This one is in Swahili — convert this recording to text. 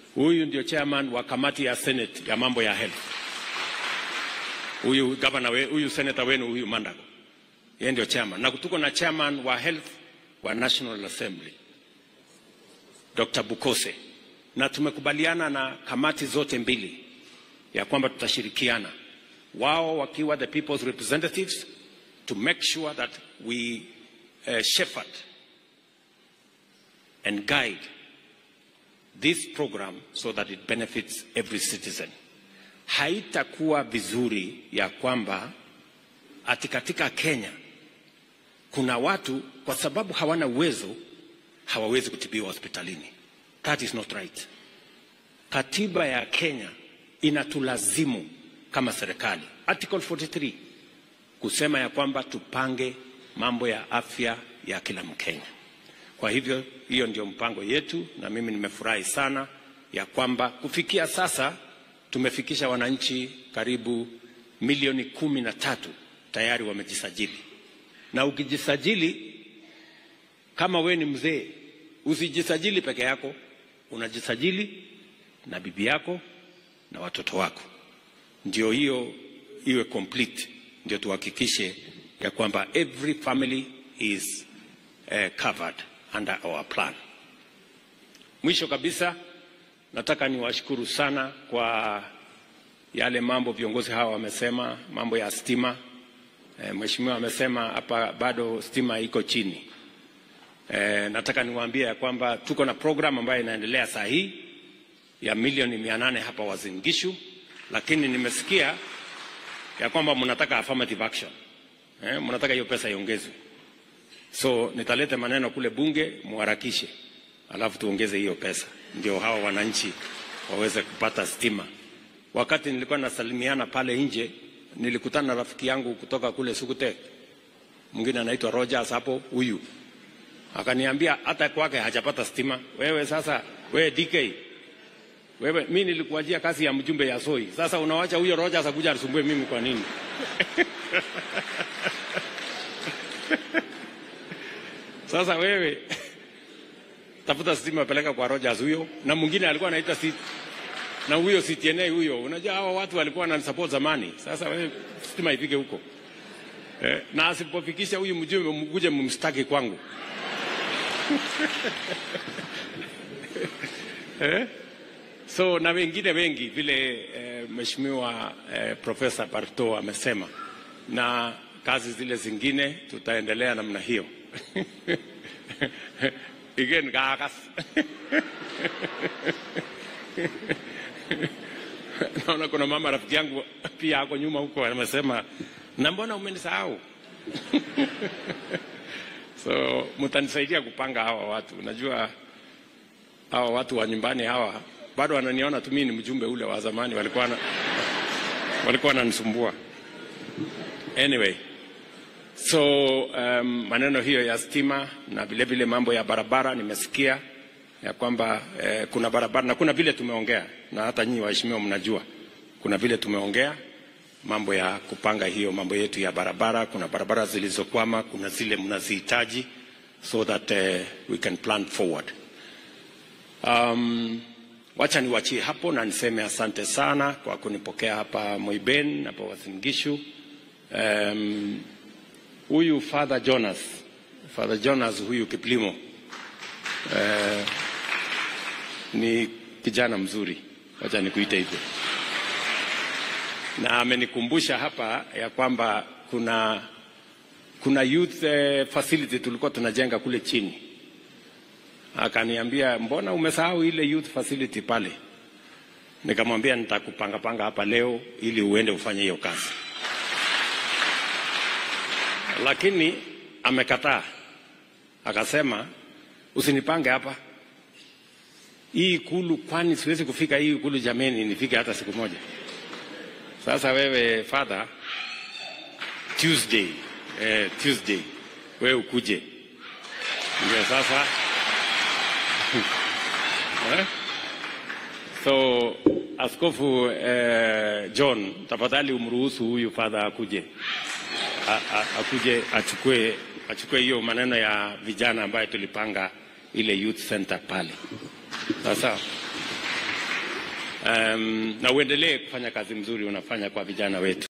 Huyu ndio chairman wa kamati ya Senate ya mambo ya health. Huyu gavana we, huyu senator wenu huyu Mandago, yeye ndio chairman, na tuko na chairman wa health wa National Assembly Dr. Bukose, na tumekubaliana na kamati zote mbili ya kwamba tutashirikiana, wao wakiwa the people's representatives to make sure that we uh, shepherd and guide this program so that it benefits every citizen. Haitakuwa vizuri ya kwamba ati katika Kenya kuna watu kwa sababu hawana uwezo hawawezi kutibiwa hospitalini. That is not right. Katiba ya Kenya inatulazimu kama serikali, Article 43 kusema ya kwamba tupange mambo ya afya ya kila Mkenya. Kwa hivyo hiyo ndio mpango yetu, na mimi nimefurahi sana ya kwamba kufikia sasa tumefikisha wananchi karibu milioni kumi na tatu tayari wamejisajili, na ukijisajili kama we ni mzee, usijisajili peke yako, unajisajili na bibi yako na watoto wako, ndio hiyo iwe complete, ndio tuhakikishe ya kwamba every family is uh, covered under our plan. Mwisho kabisa, nataka niwashukuru sana kwa yale mambo viongozi hawa wamesema, mambo ya stima. E, mheshimiwa amesema hapa bado stima iko chini. E, nataka niwaambie ya kwamba tuko na program ambayo inaendelea saa hii ya milioni mia nane hapa Uasin Gishu, lakini nimesikia ya kwamba mnataka affirmative action. Eh, mnataka hiyo pesa iongezwe. So nitalete maneno kule bunge muharakishe, alafu tuongeze hiyo pesa, ndio hawa wananchi waweze kupata stima. Wakati nilikuwa nasalimiana pale nje, nilikutana na rafiki yangu kutoka kule Sukute, mwingine anaitwa Rogers hapo, huyu akaniambia hata kwake hajapata stima. Wewe sasa, wewe DK, wewe mimi nilikuajia kazi ya mjumbe ya Soi, sasa unawacha huyo Rogers akuja asumbue mimi kwa nini? Sasa wewe tafuta stima peleka kwa Rogers huyo, na mwingine alikuwa anaita si na huyo CTNA huyo. Unajua hawa watu walikuwa na support zamani. Sasa wewe stima ifike huko eh, na asipofikisha huyu mjumbe, mkuje mumstaki kwangu eh? So na wengine wengi vile eh, mheshimiwa eh, Profesa Barto amesema, na kazi zile zingine tutaendelea namna hiyo igen kakas naona kuna mama rafiki yangu pia ako nyuma huko amesema na mbona umenisahau so mtanisaidia kupanga hawa watu unajua hawa watu wa nyumbani hawa bado wananiona tu mimi ni mjumbe ule wa zamani walikuwa na, walikuwa wananisumbua anyway So um, maneno hiyo ya stima na vile vile mambo ya barabara nimesikia ya kwamba eh, kuna barabara na kuna vile tumeongea na hata nyinyi waheshimiwa mnajua kuna vile tumeongea mambo ya kupanga hiyo mambo yetu ya barabara. Kuna barabara zilizokwama, kuna zile mnazihitaji so that uh, we can plan forward. Um, wacha niwachie hapo na niseme asante sana kwa kunipokea hapa Moiben hapa Uasin Gishu. Um, huyu Father Jonas, Father Jonas huyu Kiplimo eh, ni kijana mzuri, wacha nikuite hivyo, na amenikumbusha hapa ya kwamba kuna kuna youth eh, facility tulikuwa tunajenga kule chini. Akaniambia, mbona umesahau ile youth facility pale? Nikamwambia nitakupanga panga hapa leo ili uende ufanye hiyo kazi lakini amekataa, akasema usinipange hapa hii ikulu, kwani siwezi kufika hii ikulu jameni, nifike hata siku moja. Sasa wewe father, Tuesday eh, Tuesday wewe ukuje, ndio sasa eh? So askofu eh, John, tafadhali umruhusu huyu father akuje akuje achukue achukue hiyo maneno ya vijana ambayo tulipanga ile youth center pale. Sasa Um, na uendelee kufanya kazi mzuri unafanya kwa vijana wetu.